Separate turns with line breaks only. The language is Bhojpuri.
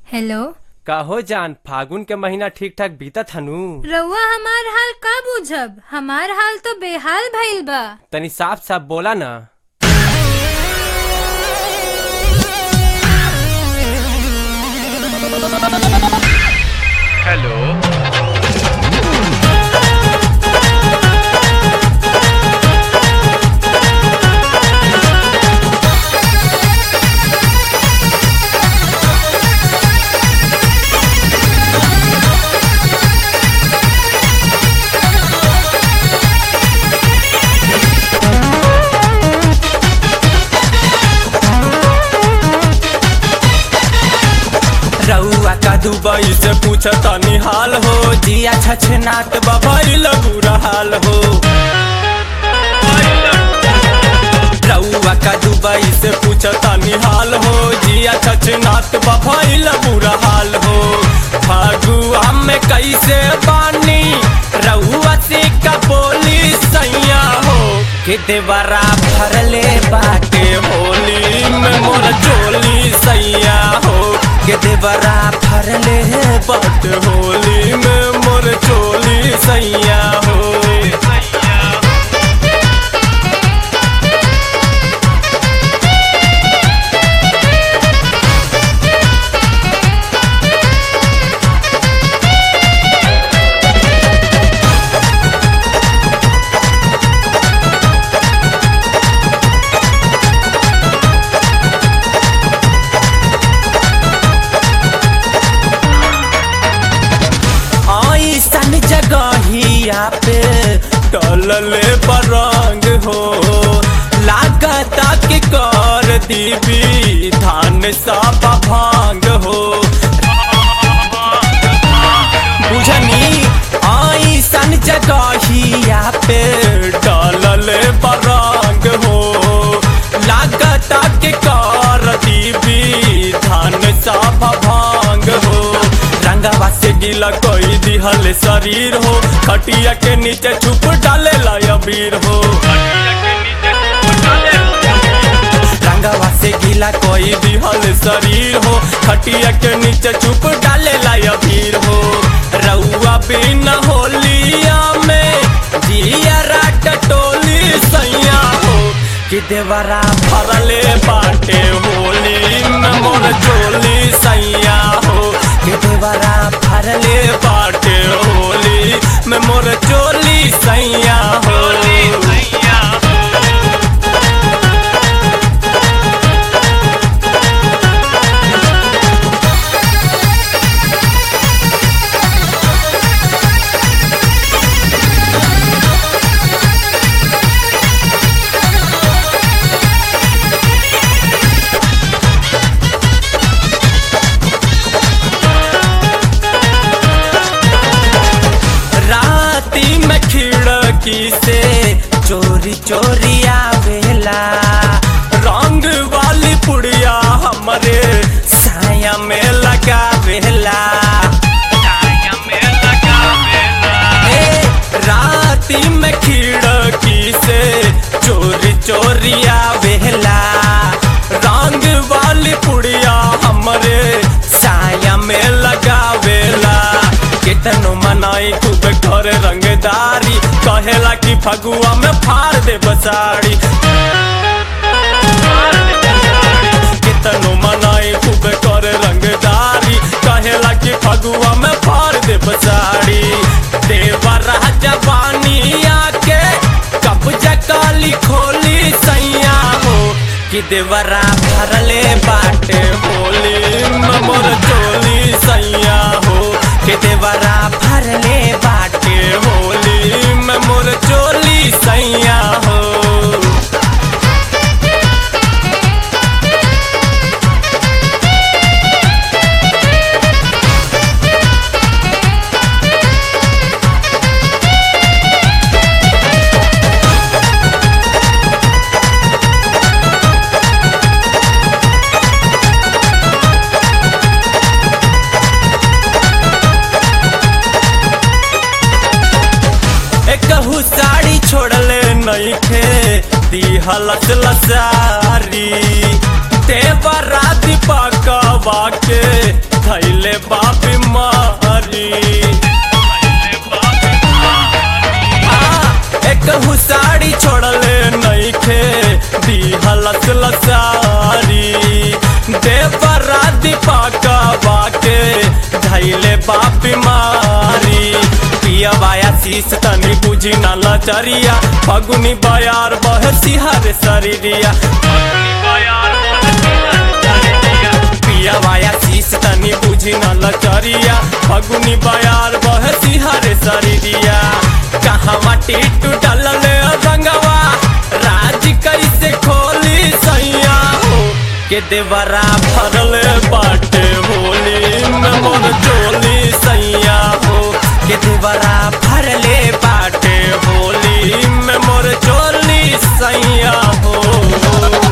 हेलो
कहो जान फागुन के महीना ठीक ठाक बीतत हनु
रउआ हमार हाल का बुझब हमार हाल तो बेहाल भइल बा
तनी साफ साफ बोला ना
हेलो
रउआ का दुबई से पूछ तनी हाल हो जिया छछनात बबैल बुरा हाल हो रउआ का दुबई से पूछ तनी हाल हो जिया छछनात बबैल बुरा हाल हो फागुआ में कैसे बानी रउआ से का बोली सैया हो के देवरा भरले बाटे होली में मोर चोली सैया हो के देवरा भरले बाट होली में मोर चोली सैया हो ऐसन जगहिया पे टलले बरंग हो लागता कि कर दीबी धान सब भांग हो बुझनी ऐसन जगहिया पे टलले बरंग हो लागता कि कर दीबी धान सब भांग हो रंगवा से गीला कोई दिहल शरीर हो खटिया के नीचे छुप डाले अबीर हो रंगवा से गीला कोई दिहल शरीर हो खटिया के नीचे छुप डाले अबीर हो रउआ बिन होलिया में जिया राट टोली सैया हो कि देवरा भरले बाटे होली में मोर चोली सैया हो कि देवरा भरले बाटे होली में मोर चोली सैया होली सैया राती में खिड़की से चोरी चोरी आवेला रंग वाली पुड़िया हमरे साया में लगावेला ए, राती में खिड़की से चोरी चोरी आवेला रंग वाली पुड़िया हमरे साया में लगावेला कितनो मनाई खूब कर रंगदारी कहेला कि फगुआ में फाड़ दे बसाड़ी कितनो मनाई खूब कर रंगदारी कहेला कि फगुआ में फाड़ दे बसाड़ी देवर जवानी आके कब्जा काली खोली सैया हो कि देवरा भरले बाटे होली में मोर चोली सैया हो कि देवरा भरले बाटे होली में मोर चोली सैया हो एकहू साड़ी छोड़ले नइखे दिहलस लसारी तेवरा दीपकवा के धैल सारी देवरा दीपका बाके धैले बाप मारी पिया बाया शीस तनी बुझी न लचरिया फगुनी बयार बह सिहर शरीरिया पिया बाया शीस तनी बुझी न लचरिया फगुनी बयार बह सिहर शरीरिया कहाँ माटी टूटल रंगवा राज कैसे खोली सैया हो के देवरा भरल बाटे होली में मोर चोली सैया हो के देवरा भरले बाटे होली में मोर चोली सैया हो